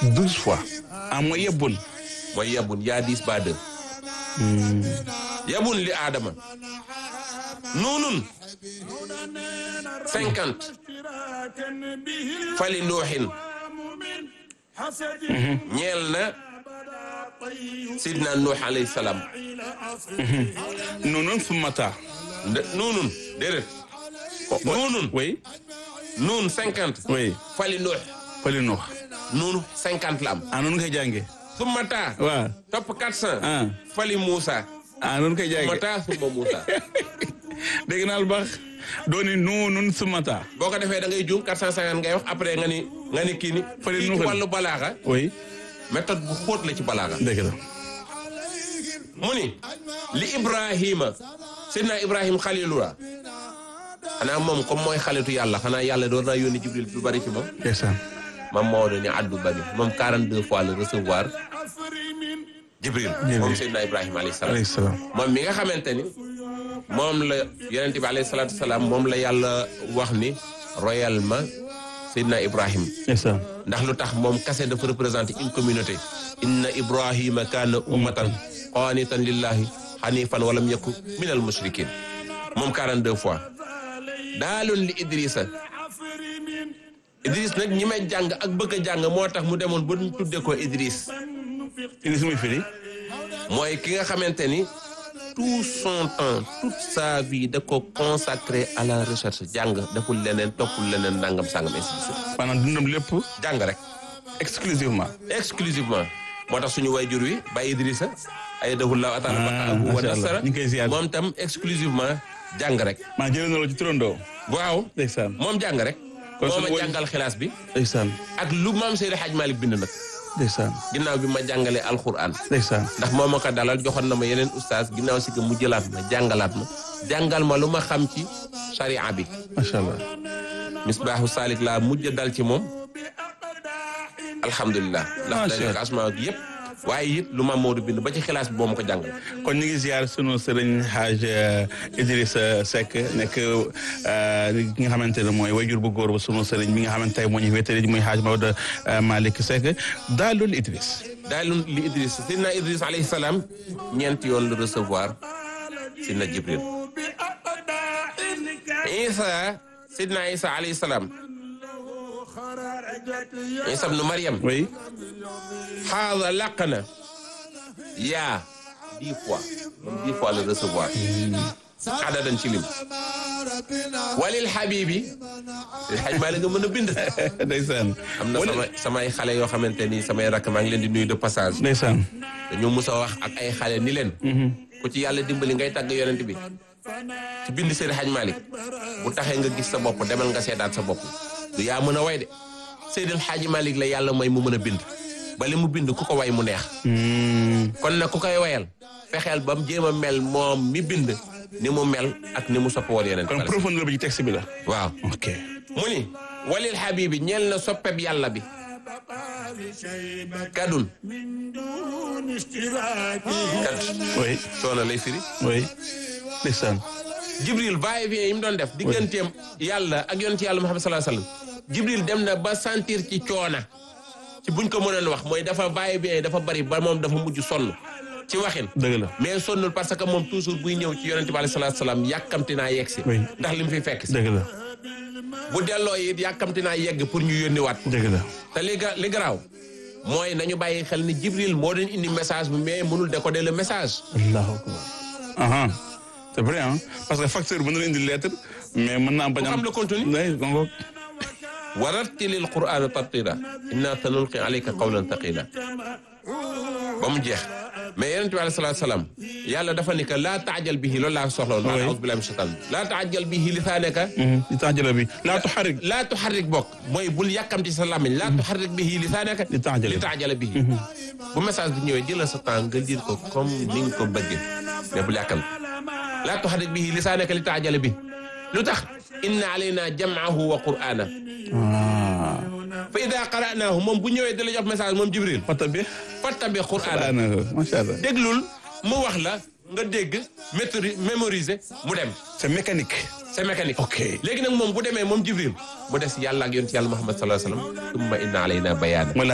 douze fois ah mooy yebbun mooy yabun yaa dix ba deux yabun li aadama nuunun cinquante fali nuuxin ñeel na sidna nuux alayhi salaam noonu sumata nde- nuunun déedéet nuunun oui nuun cinquante oui fali nuux fali nuux nuun cinquante la am ah noonu koy jànge summa taa waaw topp quatre cent ah fali Moussa ah noonu koy summa jànge taa summa Moussa dégg naa lu baax dooni noonu sumata boo ko defee da ngay juum 450 ngay wax après nga ni nga ni kii ni Fële kii ci nuuxal. wàllu balaaxa oui méthode bu xóot la ci balaaxa dëgg la mu ni li Ibrahima sidna Ibrahim xalilula xanaa moom comme mooy xalitu yàlla xanaa yàlla doon naa yónni Jibril lu bari ci moom ndeysaan mam Maodo ni addu bari moom 42 fois la recevoir Jibril moom sidna Ibrahima alayhi salaam alayhi salaam moom mi nga xamante ni moom la yonente bi alayhi salaatu salaam moom la yàlla wax ni royal ma sidna Ibrahim ndeysaan ndax lu tax moom kase dafa représenter une communauté inna ibrahima kaana ummatan qanitan lillahi hanifan walam yaku min al mushrikin moom 42 fois daaloon li idrissa idris nag ñi may jàng ak bëgg a jàng moo tax mu demoon ba ñu tudde ko idris ini su muy firi mooy ki nga xamante ni tout son temps toute sa vie da ko consacré à la recherche jàng deful leneen toppul leneen nangam sangam ainsi de suite maanaam dundam lépp jàng rek exclusivement exclusivement moo tax suñu wayjur wi Baye Idrissa ay dahullahu ataala Ah, baqaahu wa macha Allah. nasara ñu ngi koy ziar. moom tam exclusivement jàng rek maa jëlee na la ci turandoo waaw ndeysaan moom jàng rek Kon moo suñu ma way- jàngal xilaas bi ndeysaan ak lu maam Seydi Hadj Malick bind nag ndeysaan ginnaaw bi ma jàngalee alquran ndeysaan ndax moo ma ko dalal joxoon na ma yeneen ustaas ginnaaw si que mu jëlaat ma jàngalaat ma jàngal ma lu ma xam ci sharia bi macha allah misbaaxu saalik laa mujj dal ci moom alhamdulilah ndax Macha dañu ko asmaa gi yëpp waaye it lu ma Maodo bind ba ci xilaas bi boo ma ko jàngal kon ñu ngi ziar sunu sëriñ Haj Idrissa Seck nekk ki nga xamante ne mooy wayjur bu góor ba sunu sëriñ bi nga xamante ne moo ñu wéetali muy Haj Maodo Malick Seck daalul Idriss daal li Idriss sidna Idriss alayhi salaam ñeenti yoon la recevoir sidna Jibril Isa sidna Isa alayhi salaam Isa ibnu Maryam oui xaada làq na yaa dix fois moom dix fois la recevoir adadan ci lim walil habibi xaj maa la nga mën a bind ndeysaan am na sama samay xale yoo xamante ni samay rakk maa ngi leen di nuyu de passage ndeysaan dañoo mus a wax ak ay xale ni leen ku ci yàlla dimbali ngay tàgg yonent bi ci bind Seydi Hadj Malick bu taxee nga gis sa bopp demal nga seetaat sa bopp du yaa mën a way de Seydi Hadj Malick la yàlla may mu mën a bind ba li mu bind ku ko way mu neex kon nag ku koy wayal fexeel ba mu jéem a mel moom mi bind ni mu mel ak ni mu sopp woon yonent kon bi profondeur bi ci texte bi la waaw ok mu ni walil habibi ñeel na soppeb yàlla bi kadun kad oui soona lay firi oui ndeysaan Jibril va et vient yi mu doon def digganteem yàlla ak yonent yàlla Muhammad sallallahu alayhi wasallam Jibril dem na ba sentir ci coona ci buñ ko mënoon wax mooy dafa va et vient dafa bari ba moom dafa mujj sonn ci waxin dëgg la mais sonnul parce que moom toujours buy ñëw ci yonent bi alayhi salaatu salaam yàkkamti naa yegg si Oui. ndax li mu fi fekk si dëgg la bu delloo it yàkkamti naa yegg pour ñu yónni waat dëgg la te li ga li garaaw mooy nañu bàyyi xel ni Jibril moo doon indi message bi mais mënul décoder le message allahu akbar aha c'est vrai hein parce que facteur mën na indi lettre mais mën naa am bañ Ku am xam le contenu. oui gongo warattilil qur'ana tartila inna sanulqi alayka qawlan thaqila ba mu jeex mais yonent bi alayhi salaatu salaam yàlla dafa ni que laa taajal bihi loolu laa soxla woon. Oui. a'uuzu billahi mina shaytaan laa taajal bihi lisaanaka li tax jëla bi laa tuxarik laa tuxarrik bokk mooy bul yàkkamti sa làmmiñ laa tuxarrik bihi lisaanaka Li taajala li taajala bihi bu message bi ñëwee jëlal sa temps nga lire ko comme ni nga ko bëggee mais bul yàkkamti laa tuxarrik bihi lisaanaka li taajala bihi lu tax inna alayna jam'ahu wa qur'ana ah fa ida qara'naahu moom bu ñëwee da la jox message moom Jibril pata bi fattabi qur'ana daanaka macha allah déglul mu wax la nga dégg métori mémoriser mu dem c'est mécanique c'est mécanique ok léegi nag moom bu demee moom Jibril mu des yàlla ak yonent yàlla Muhammad sallallahu alayhi wa sallam summa inna alayna bayaana